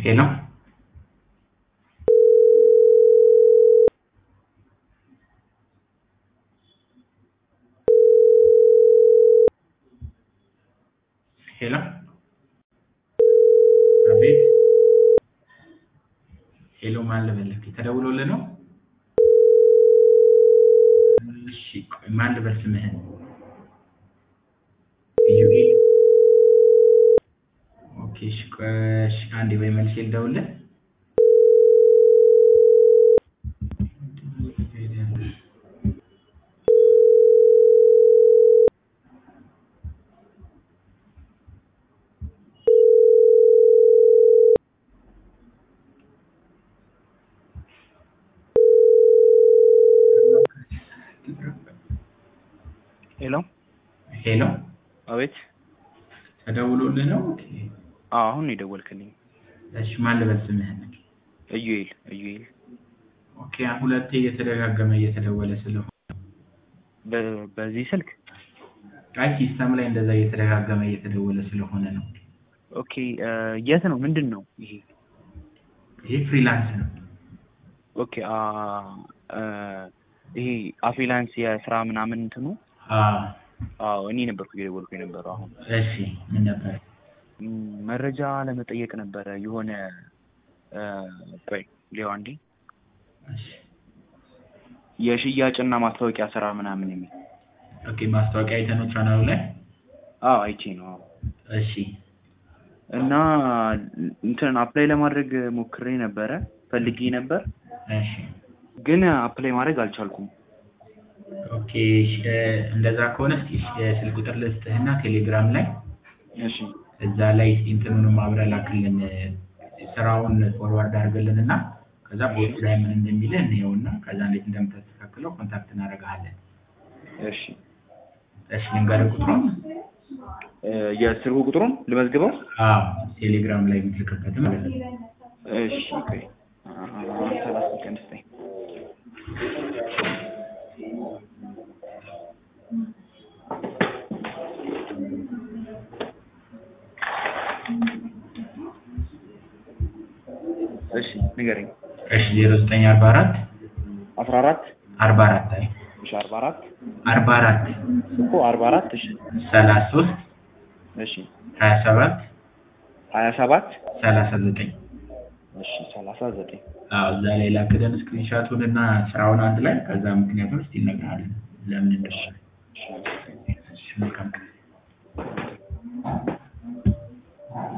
ሄሎ ሄሎ አቤት ሄሎ ማን ልበልህ ተደውሎልህ ነው እሺ ቆይ ማን ልበል ስምህን ኢዩኤል ኦኬ እሺ ቆይ እሺ አንዴ ወይ መልሼ ልደውልልህ ሄሎ ሄሎ አቤት። ተደውሎልህ ነው ኦኬ አዎ አሁን ነው የደወልክልኝ። እሺ ማን ልበል ስምህን እዩኤል እዩኤል ኦኬ ሁለቴ እየተደጋገመ እየተደወለ ስለሆነ በ- በዚህ ስልክ አይ ሲስተም ላይ እንደዛ እየተደጋገመ እየተደወለ ስለሆነ ነው ኦኬ እ የት ነው ምንድን ነው ይሄ? ይሄ ፍሪላንስ ነው ኦኬ አ እ ይሄ አፍሪላንስ የስራ ምናምን እንትኑ አዎ አዎ እኔ ነበርኩ እየደወልኩ የነበረው አሁን እሺ ምን ነበር ም፣ መረጃ ለመጠየቅ ነበረ የሆነ እ ቆይ ሌው አንዴ እሺ የሽያጭና ማስታወቂያ ስራ ምናምን የሚል ኦኬ ማስታወቂያ አይተህ ነው ቻናሉ ላይ አዎ አይቼ ነው አዎ እሺ እና እንትን አፕላይ ለማድረግ ሞክሬ ነበረ ፈልጌ ነበር እሺ ግን አፕላይ ማድረግ አልቻልኩም ኦኬ እሺ፣ እ፣ እንደዛ ከሆነ እስኪ እሺ፣ የስልክ ቁጥር ልስጥህና ቴሌግራም ላይ እሺ እዛ ላይ እስኪ እንትኑንም አብረህ ላክልን እ፣ ስራውን ፎርዋርድ አድርግልን እና ከዛ ቦቱ ላይ ምን እንደሚልህ እንየውና ከዛ እንዴት እንደምታስተካክለው ኮንታክት እናደርግሃለን እሺ እሺ ልንገርህ ቁጥሩን እ፣ የስልኩ ቁጥሩን ልመዝግበው አዎ ቴሌግራም ላይ የምትልክበት ማለት ነው እሺ ቆይ አ- ሰላሳ ሰከንድ ስጠኝ እሺ ንገረኝ እሺ ዜሮ ዘጠኝ አርባ አራት አስራ አራት አርባ አራት አይ እሺ አርባ አራት አርባ አራት እኮ አርባ አራት እሺ ሰላሳ ሶስት እሺ ሀያ ሰባት ሀያ ሰባት ሰላሳ ዘጠኝ እሺ ሰላሳ ዘጠኝ አዎ እዛ ላይ ላክደን ስክሪንሻቱን እና ስራውን አንድ ላይ ከዛ ምክንያቱም እስቲ እነግርሃለን ለምን እንደሆነ እሺ እሺ መልካም ቀን